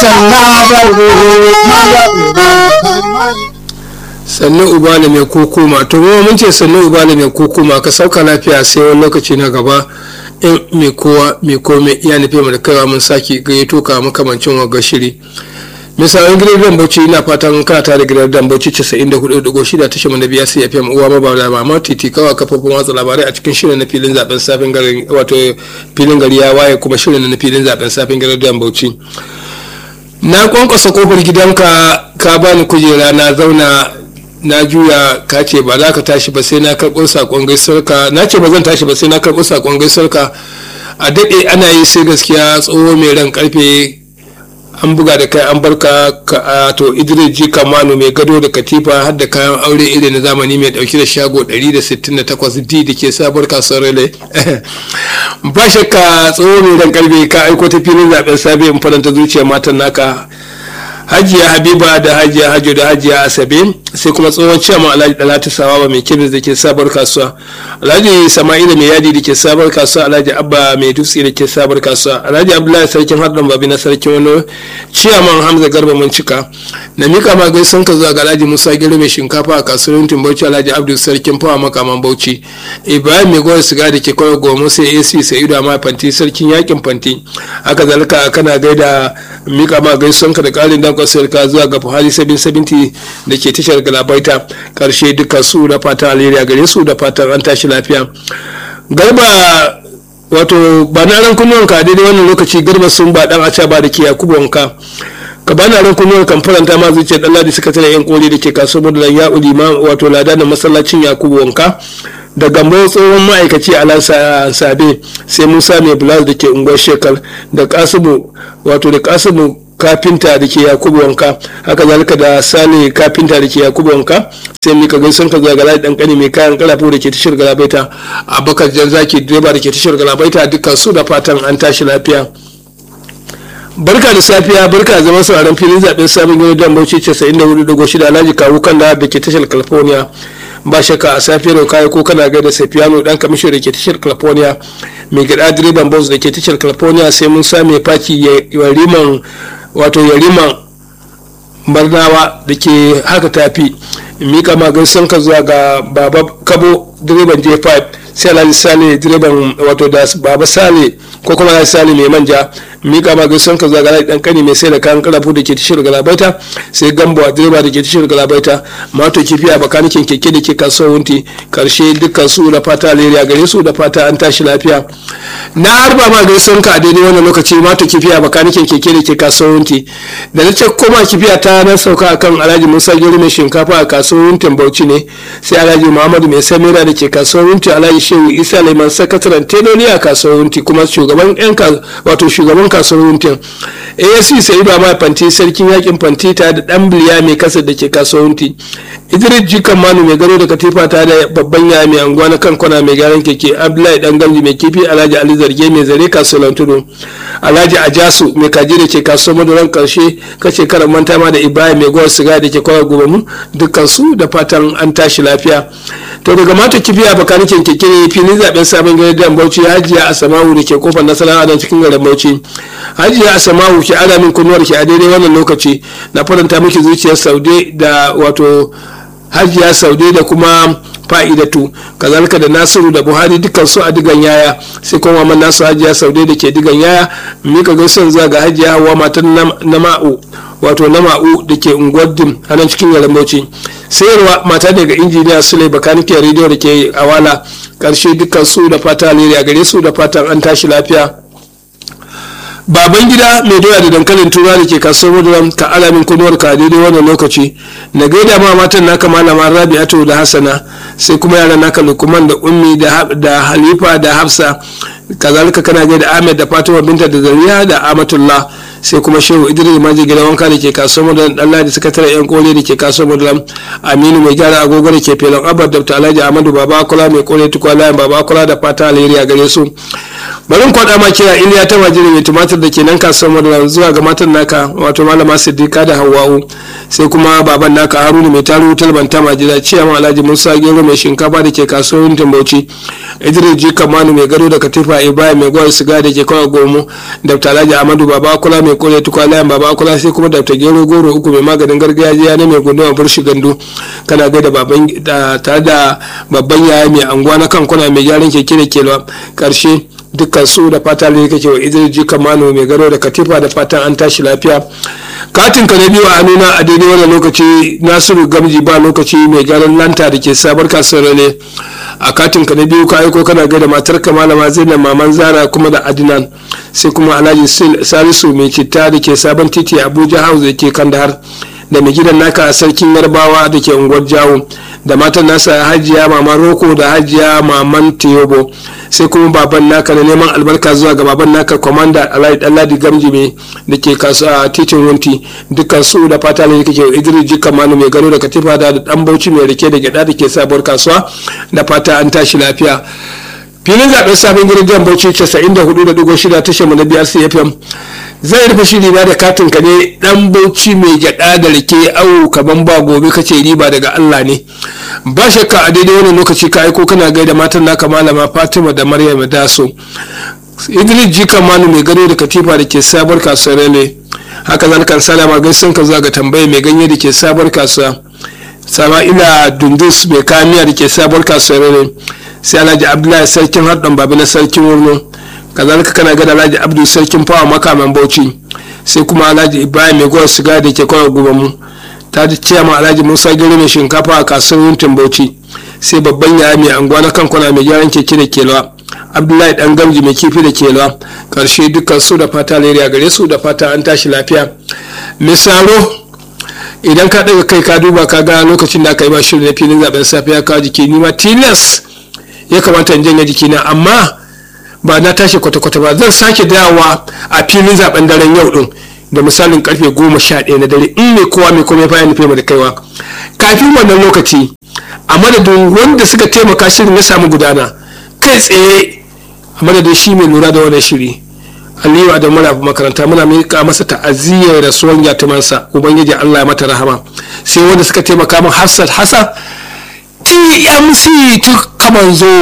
sannu ubala mai kokoma to mu mun ce sannu ubala mai kokoma ka sauka lafiya sai wani lokaci na gaba in mai kowa mai komai ya nufi mu da kaiwa mun sake gayyato ka makamancin wa shiri misalin gidan bauchi ina fatan kana tare gidan dan bauchi 94.6 tashar mu na biya sai fm uwa maba da mama titi kawai kafofin watsa labarai a cikin shirin na filin zaben safin gari wato filin gari ya waye kuma shirin na filin zaben safin gari dan bauchi na kwankwasa kofar gidanka ka bani kujera na zauna na juya ka ce ba za ka tashi ba sai na karɓo saƙon gaisuwarka na ce ba zan tashi ba sai na karɓo saƙon gaisuwarka a daɗe ana yi sai gaskiya tsoho mai ran karfe an buga da kai an barka to idris ji kamanu mai gado da katifa har da kayan aure iri na zamani mai dauki da shago 168 d da ke sabuwar kasuwar rele ba shakka tsoho mai ran karfe ka aiko ta filin zaben sabi in faranta zuciyar matan naka hajiya habiba da hajiya hajo da hajiya asabe sai kuma tsohon ciyaman alhaji dalatu sawawa mai kemis da ke sabar kasuwa alhaji sama'ila mai yadi da ke sabar kasuwa alhaji abba mai dutse da ke sabar kasuwa alhaji abdullahi sarkin hardan babi na sarkin wani ciyaman hamza garba mun cika na mika ma gaisan ka zuwa ga alhaji musa gero mai shinkafa a kasuwar bauchi alhaji abdul sarkin fawa makaman bauchi ibrahim mai gwar siga da ke kawai goma sai ac sai ido ma fanti sarkin yakin fanti haka zalika kana gaida mika ma gaisan ka da karin dankon ka zuwa ga buhari 770 da ke tashar galabaita karshe duka su da fatan alheri a gare su da fatan an tashi lafiya garba wato ba na ran kunnuwan ka daidai wannan lokaci garba sun ba dan aca ba da ke yakubu wanka ka bana ran kunnuwan kan faranta ma zuciyar dan ladi suka tana yan koli da ke kasuwar da ya ulima wato lada na masallacin yakubu wanka da gambo tsohon ma'aikaci a lansa sabe sai musa mai bulas da ke unguwar shekar da kasimu wato da kasimu kafinta da ke yakubu wanka haka zalika da sale kafinta da ke yakubu wanka sai mika gaisun ka zuwa galadi dan kani mai kayan kalafu da ke tashar galabaita abakar jan zaki direba da ke tashar galabaita dukkan su da fatan an tashi lafiya barka da safiya barka zama sauraron filin zaben sabon gani don bauchi 94.6 alhaji kawo kan da ke tashar california ba shakka a safiyar kayi ko kana gaida safiyano dan kamishin da ke tashar california mai gida direban bus da ke tashar california sai mun same faki yariman wato yariman barnawa da ke haka tafi mika magan ka zuwa ga baba kabo direban j5 sai alhaji sale direban wato da baba sale ko kuma alhaji sale mai manja mika ma gaisan ka zuwa ga dan kani mai sai da kayan karafu da ke tashar galabaita sai gambo direba da ke tashar galabaita mato kifi a bakanikin keke da ke kasuwar wunti karshe dukkan su da fata alheri a gare su da fata an tashi lafiya na harba ma gaisan ka a daidai wannan lokaci mato kifi a bakanikin keke da ke kasuwar wunti da na ce koma kifiya ta na sauka akan alhaji musa gero mai shinkafa a kasuwar wuntin bauchi ne sai alhaji muhammadu mai samira da ke kasuwar wunti alhaji shehu isa laiman sakataren teloli a kasuwar wunti kuma shugaban yan wato shugaban kasuwar wuntin asc sai ba ma fanti sarkin yakin fanti ta da dan biliya mai kasa da ke kasuwar wunti idris jikan manu mai gado da katifa ta da babban yaya mai anguwa na kan kwana mai gyaran keke abdullahi dan gamji mai kifi alhaji ali zarge mai zare kasuwar tudu alhaji ajasu mai kaji da ke kasuwar maduran karshe kace karan manta ma da ibrahim mai gwar siga da ke kwaya gobe mu dukkan su da fatan an tashi lafiya to daga mata kifiya bakanikin keke ne filin zaben sabon gari dan bauchi hajiya asamawu da ke kofar nasara a cikin garin bauchi hajiya asamawu ke ada min kunnuwar ki a daidai wannan lokaci na faranta miki zuciyar saude da wato hajiya saude da kuma fa'idatu kazalika da nasiru da buhari dukkan su a digan yaya sai kuma man nasu hajiya saude da ke digan yaya mika gaisuwan zuwa ga hajiya hawa matan na ma'u wato na ma'u da ke unguwar dim a nan cikin garin bauchi sayarwa mata daga injiniya sule bakanike rediyo da ke awala karshe dukkan su da fata alheri a gare su da fatan an tashi lafiya baban gida mai doya da dankalin tura da ke kasuwar maduram ka alamin kunuwar ka daidai wannan lokaci na gaida ma matan naka malama rabi'atu da hassana sai kuma yaran naka lukman da ummi da halifa da hafsa kazalika kana gaida ahmed da fatima binta da zariya da amatullah sai kuma shehu idris maji gidan wanka da ke kasuwar maduram dan da sakataren yan kore da ke kasuwar maduram aminu mai gyara agogo da ke felon abar da alhaji ahmadu baba kula mai kore tukwa layin baba kula da fata alheri a gare su bari kwaɗa ma kira iliya ta majiri mai tumatir da ke nan kasuwar madara zuwa ga matan naka wato malama siddiqa da hawa'u sai kuma baban naka haruna mai taru talban ta majira ciyaman alhaji musa gero mai shinkafa da ke kasuwar tambauci idris ji kamanu mai gado da katifa ibrahim mai gwar siga da ke kawai gomo dr alhaji amadu baba kula mai kore tukwalayan baba kula sai kuma dr gero goro uku mai maganin gargajiya na mai gunduma burshi gandu kana gaida baban tare da babban yaya mai anguwa na kan kuna mai gyaran keke da kelwa karshe dukkan su da fata ne kake wa idris jika mano mai garo da katifa da fatan an tashi lafiya katin ka na biyu a nuna a daidai wannan lokaci nasiru gamji ba lokaci mai gyaran lanta da ke sabar kasuwar ne a katin ka na biyu ka aiko kana gaida matar ka malama zainab maman zara kuma da adinan sai kuma alhaji salisu mai citta da ke sabon titi abuja house da ke kandahar da mai gidan naka sarkin yarbawa da ke unguwar jawo da matan nasa hajiya maman roko da hajiya maman tiyobo sai kuma baban naka na neman albarka zuwa ga baban naka kwamanda alhaji dalladi gamjime da ke kasuwa titin wunti dukkan su da fata ne kake idris jika manu mai gano da katifa da dan bauchi mai rike da gyada da ke sabuwar kasuwa da fata an tashi lafiya filin zaben sabon gidan jan bauchi 94.6 tashar mu na biyar cfm zai rufe shiri na da katin ka ne dan bauchi mai gyada da rike awu kaman ba gobe kace riba daga Allah ne ba shakka a daidai wannan lokaci ka aiko kana gaida matan naka malama Fatima da Maryam Daso Idris Jika Manu mai gado da katifa da ke sabuwar kasuwar ne haka zan kan salama gaisun ka zuwa ga tambaye mai ganye da ke sabuwar kasuwa Sama'ila Dundus mai kamiya da ke sabuwar kasuwar ne sai Alhaji Abdullahi sarkin haɗin babu na sarkin wurno kazalika kana gada alhaji abdu sarkin fawa makaman bauchi sai kuma alhaji ibrahim mai gwar siga da ke kawai guba mu ta ji ciyama alhaji musa gari mai shinkafa a kasuwar yuntin bauchi sai babban yaya mai anguwa na kankuna mai gyaran keke da kelwa abdullahi dan gamji mai kifi da kelwa karshe dukkan su da fata leriya gare su da fata an tashi lafiya misalo idan ka ɗaga kai ka duba ka ga lokacin da aka yi ba shirin na filin zaben safiya ka jiki ni ma tilas ya kamata in janye jikina amma ba na tashi kwata-kwata ba zan sake dawowa a filin zaben daren yau din da misalin karfe goma sha ɗaya na dare in mai kowa mai komai bayan nufi da kaiwa kafin wannan lokaci a madadin wanda suka taimaka shirin ya samu gudana kai tsaye a madadin shi mai lura da wannan shiri aliyu da muna makaranta muna miƙa masa ta'aziyyar rasuwar yatimansa ubangiji allah ya mata rahama sai wanda suka taimaka min hafsat hasa tmc tukamanzo